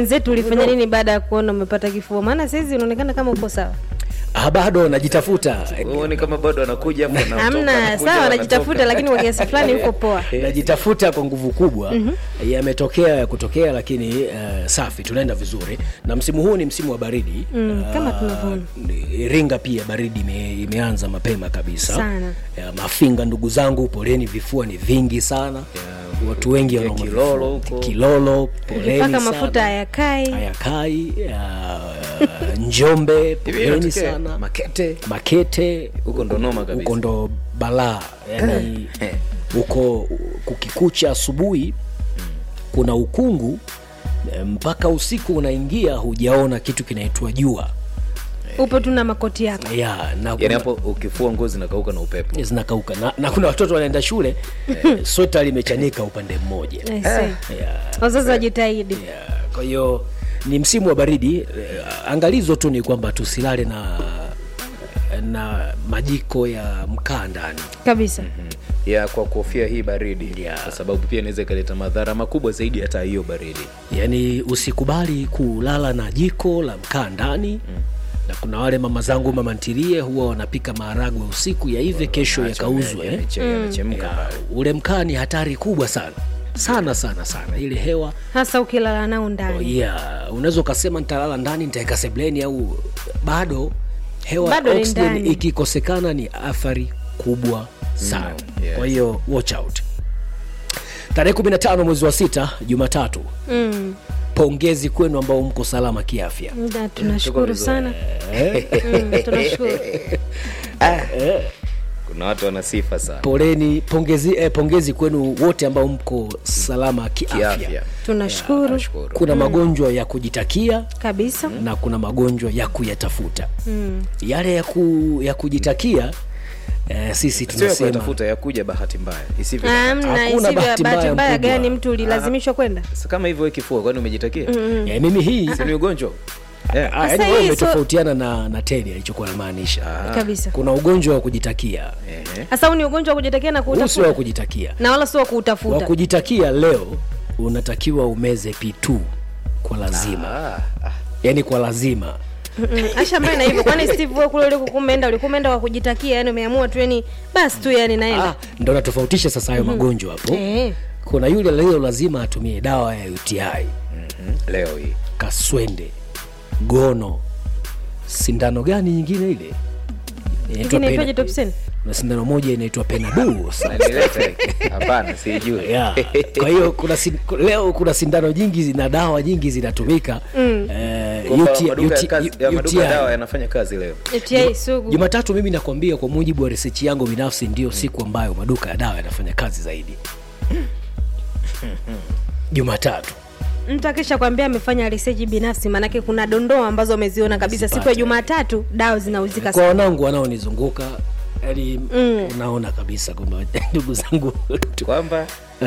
Wenzetu ulifanya nini baada ya kuona umepata kifua? Maana saizi unaonekana kama uko sawa. Ah, bado najitafuta Uone kama bado anakuja hapo anatoka, Hamna, anakuja, sawa, anatoka. anajitafuta lakini kwa kiasi fulani uko poa. najitafuta kwa nguvu kubwa yametokea ya kutokea lakini uh, safi tunaenda vizuri na msimu huu ni msimu wa baridi Mm, kama Ah, tunavyoona. iringa pia baridi ime, imeanza mapema kabisa Sana. ya, mafinga ndugu zangu poleni vifua ni vingi sana watu wengi ya wanauma Kilolo vifua. huko. kilolo poleni Mpaka sana. mafuta hayakai. hayakai uh, njombe Hivi poleni inatokea sana Makete makete huko ndo noma kabisa. huko ndo balaa yani huko kukikucha asubuhi kuna ukungu eh, mpaka usiku unaingia hujaona kitu kinaitwa jua Upo tu na makoti yako. ya na yani kuna- hapo ukifua nguo zinakauka na upepo zinakauka na, na kuna watoto wanaenda shule eh, sweta limechanika upande mmoja I see. ya, Wazazi wajitahidi. ya, kwa hiyo ni msimu wa baridi eh, angalizo tu ni kwamba tusilale na na majiko ya mkaa ndani Kabisa. ya kwa kuhofia hii baridi Yeah. kwa sababu pia inaweza ikaleta madhara makubwa zaidi hata hiyo baridi yaani usikubali kulala na jiko la mkaa ndani mm. na kuna wale mama zangu mama ntilie huwa wanapika maharagwe usiku yaive kesho yakauzwe eh? yanachemka ya, ule mkaa ni hatari kubwa sana sana sana sana ile hewa Hasa ukilala nao ndani. yeah, unaweza ukasema nitalala ndani nitaweka sebleni au bado hewa Bado ni oxygen ndani. ikikosekana ni athari kubwa sana Mm, yes. kwa hiyo watch out tarehe 15 mwezi wa sita jumatatu Mm. pongezi kwenu ambao mko salama kiafya Na tunashukuru vizuri. sana. Mm, tunashukuru. kuna watu wana sifa sana poleni pongezi, eh, pongezi kwenu wote ambao mko salama kiafya, kiafya Tunashukuru nashukuru kuna magonjwa ya kujitakia kabisa. na kuna magonjwa ya kuyatafuta Mm. yale ya, ku, ya kujitakia eh, sisi sio ya tunasema kuyatafuta ya kuja bahati mbaya isivyo Amna Hakuna isivyo bahati mbaya bahati mbaya mkubwa. gani mtu ulilazimishwa kwenda? Sasa kama hivyo wewe kifua kwani umejitakia eh, mimi hii si ni ugonjwa yeah. ah, Sasa yaani wewe hii so- umetofautiana na, na teni alichokuwa namaanisha Kabisa. kuna ugonjwa wa kujitakia Ehe. Sasa huu ni ugonjwa wa kujitakia na huu sio wa kuutafuta. kujitakia Na wala sio wa wa kuutafuta. kujitakia leo unatakiwa umeze P2 kwa lazima Ah, ah. yani kwa lazima Mm, Asha mbaya na hivyo. Kwani Steve wewe kule ulikokuwa umeenda ulikuwa umeenda kwa kujitakia yani umeamua tu yani basi tu yani naenda. ah, ndo natofautisha sasa hayo magonjwa hapo Eh. kuna yule leo lazima atumie dawa ya uti Mhm. leo hii kaswende gono sindano gani nyingine ile Inaitwa Ingine pena- ipaje Topsen? kuna sindano moja inaitwa penadu Unanileta? hapana sijui yeah. kwa hiyo kuna sin, leo kuna sindano nyingi zina dawa nyingi zinatumika mm. Kwamba maduka ya kazi- ya maduka ya dawa yanafanya kazi leo UTI sugu. jumatatu mimi nakwambia kwa mujibu wa research yangu binafsi ndio siku ambayo maduka ya dawa yanafanya kazi zaidi jumatatu Mtu akisha kwambia amefanya research binafsi maanake kuna dondoo ambazo ameziona kabisa siku ya Jumatatu dawa zinauzika kwa wanangu wanaonizunguka yani mm. unaona kabisa kwamba ndugu zangu tu- kwamba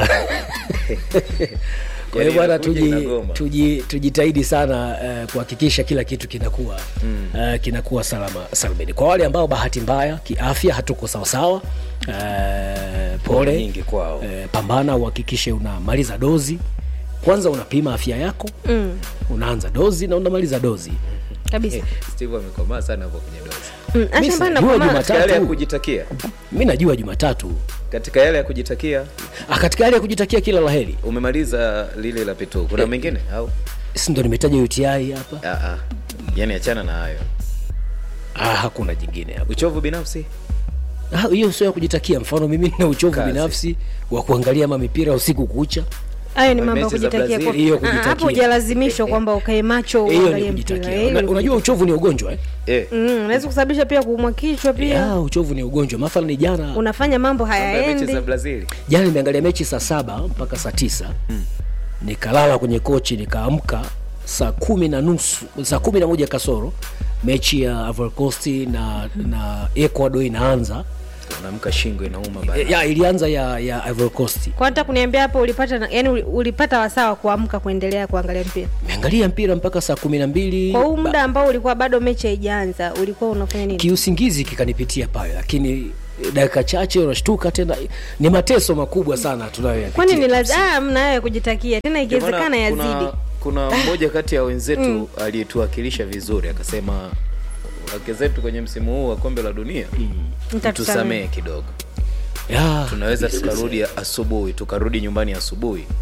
kwa hiyo Yani bwana inakuja tuji, inagoma. tuji, tujitahidi sana uh, kuhakikisha kila kitu kinakuwa mm. uh, kinakuwa salama salmini kwa wale ambao bahati mbaya kiafya hatuko sawasawa uh, pole nyingi kwao. uh, pambana uhakikishe unamaliza dozi kwanza unapima afya yako Mm, unaanza dozi na unamaliza dozi kabisa. steve amekomaa sana hapo kwenye dozi Mm, Mi Asha mbaya sijui nakwambia- Jumatatu. katika yale ya kujitakia mi najua jumatatu katika yale ya kujitakia Ah, katika hali ya kujitakia kila laheri umemaliza lile la pitu kuna mengine au si ndo nimetaja uti hapa ah, ah. yani achana na hayo ah, hakuna jingine hapo uchovu binafsi Ah, hiyo sio ya kujitakia mfano mimi nina uchovu Kazi. binafsi wa kuangalia ma mipira usiku kucha hayo ni mambo ya Mechi za kujitakia Brazil. kwa- Hiyo Ah, kujitakia. hapo hujalazimishwa kwamba ukae macho hiyo ni uangalie mpira kujitakia Eh, Una- ni unajua uchovu ni ugonjwa eh? eh. Mm, unaweza kusababisha pia kuumwa kichwa pia ya, uchovu ni ugonjwa mathalan ni jana unafanya mambo Mambo ya mechi hayaendi za brazil jana nimeangalia mechi saa saba mpaka saa tisa nikalala kwenye kochi nikaamka saa kumi na nusu saa kumi na moja kasoro mechi ya Ivory Coast na, na Ecuador inaanza unaamka shingo inauma bana E, ya ilianza ya, ya Ivory Coast kwa hata kuniambia hapo ulipata na- yani uli- ulipata wasaa wa kuamka kuendelea kuangalia mpira nimeangalia mpira mpaka saa kumi na mbili kwa huu Ba- muda ambao ulikuwa bado mechi haijaanza ulikuwa unafanya nini kiusingizi kikanipitia pale lakini dakika chache unashtuka tena ni mateso makubwa sana tunayoyapitia kwani ni kimsingi. lazima mna hayo ya kujitakia tena Ndio maana ikiwezekana kuna- yazidi kuna mmoja kati ya wenzetu aliyetuwakilisha vizuri akasema wake zetu kwenye msimu huu wa kombe la dunia Mtatusamehe. tusamehe kidogo Ya, tunaweza kabisa. tukarudi asubuhi tukarudi nyumbani asubuhi